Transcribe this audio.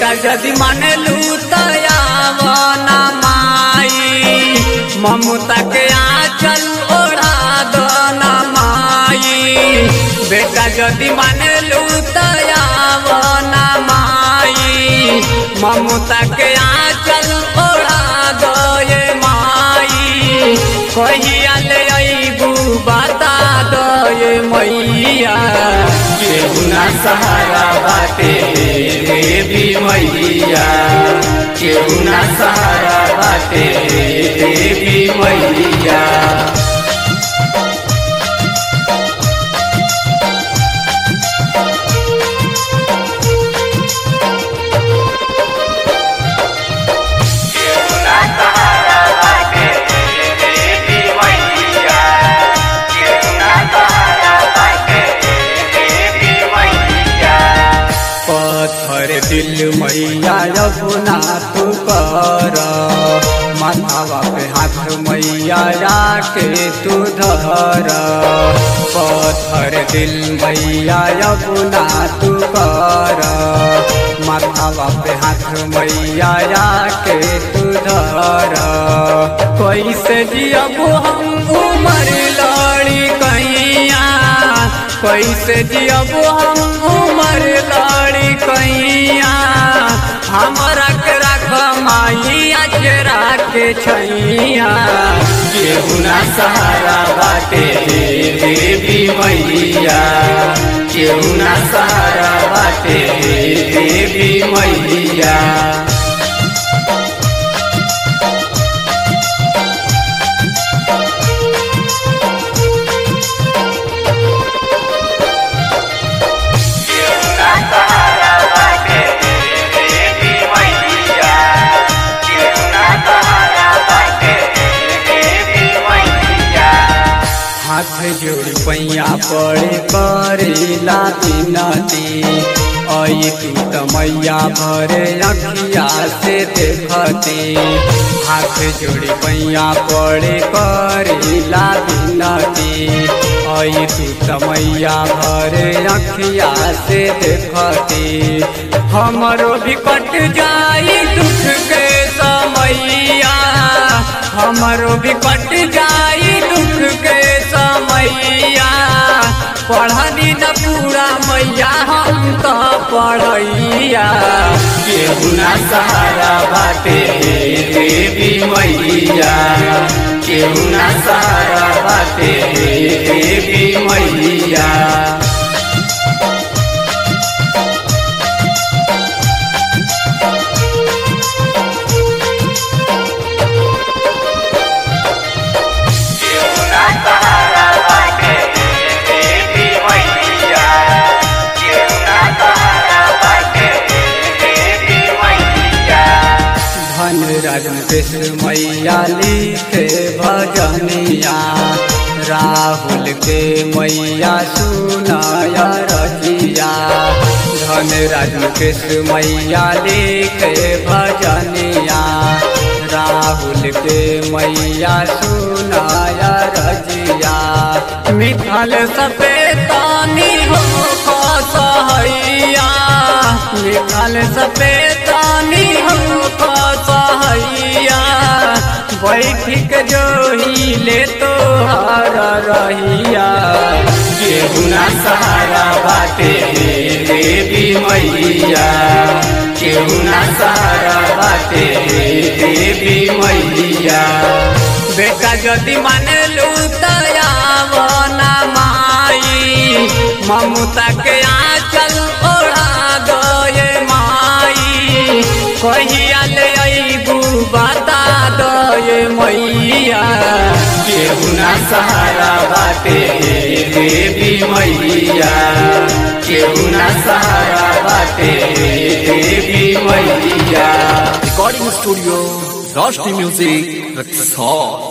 बेटा यदि मानलू तयावना माई ममता के आंचल ओढ़ा दो ना माई बेटा यदि मानलू तयावना माई ममता के आंचल ओढ़ा दो ये माई कहिया ले अबू बता दो ये मैया केहू ना सहारा बाटे देवी मैया केहू ना सहारा बाटे देवी मैया केहू ना सहारा बाटे देवी मैया केहू ना सहारा बाटे देवी मैया पत्थर दिल मैया अपना तू कर माथावा पे हाथ मैया राके तू धर पत्थर दिल मैया अपना तू कर माथावा पे हाथ मैया राके तू धर कैसे जियब हम उमर लड़ी कैया कैसे जियब हम उमर लड़ी कैया हमरा के रख माई अजरा के छैया केहू ना सहारा बाटे देवी मैया केहू ना सहारा बाटे देवी मैया केहू ना सहारा बाटे देवी मैया केहू ना सहारा बाटे देवी मैया हाथ जोड़ी पैया पड़े करेला बिनती आई तू त मैया भरे अखिया से देखती हाथ जोड़ी पैया पड़े करेला बिनती आई तू त मैया भरे अखिया से देखती हमरो भी कट जाई दुख के समैया हमरो भी कट जाई दुख के समैया पढ़नी न पूरा मैया हम तो पढ़ैया केहू ना सहारा बाटे देवी मैया केहू ना सहारा बाटे देवी मैया केहू ना सहारा बाटे देवी मैया केहू ना सहारा बाटे देवी मैया धन राजन कृष्ण मैया लिखे भजनिया राहुल के मैया सुनाया रजिया धन राजन कृष्ण मैया लिखे भजनिया राहुल के मैया सुनाया रजिया मिथल सपेतानी हो कसहैया मिथल सपेतानी हो कसहैया बैठिक जोही ले तो हर रहिया केहू ना सहारा बाटे देवी मैया केहू ना सहारा बाटे देवी मैया बेटा यदि मानलू तयावना माई ममता के आंचल ओढ़ा गए माई कहिया ले अबू बता दे मैया केहू ना सहारा बाटे देवी मैया केहू ना सहारा बाटे देवी मैया Recording Studio, Roshni Music, Rexall.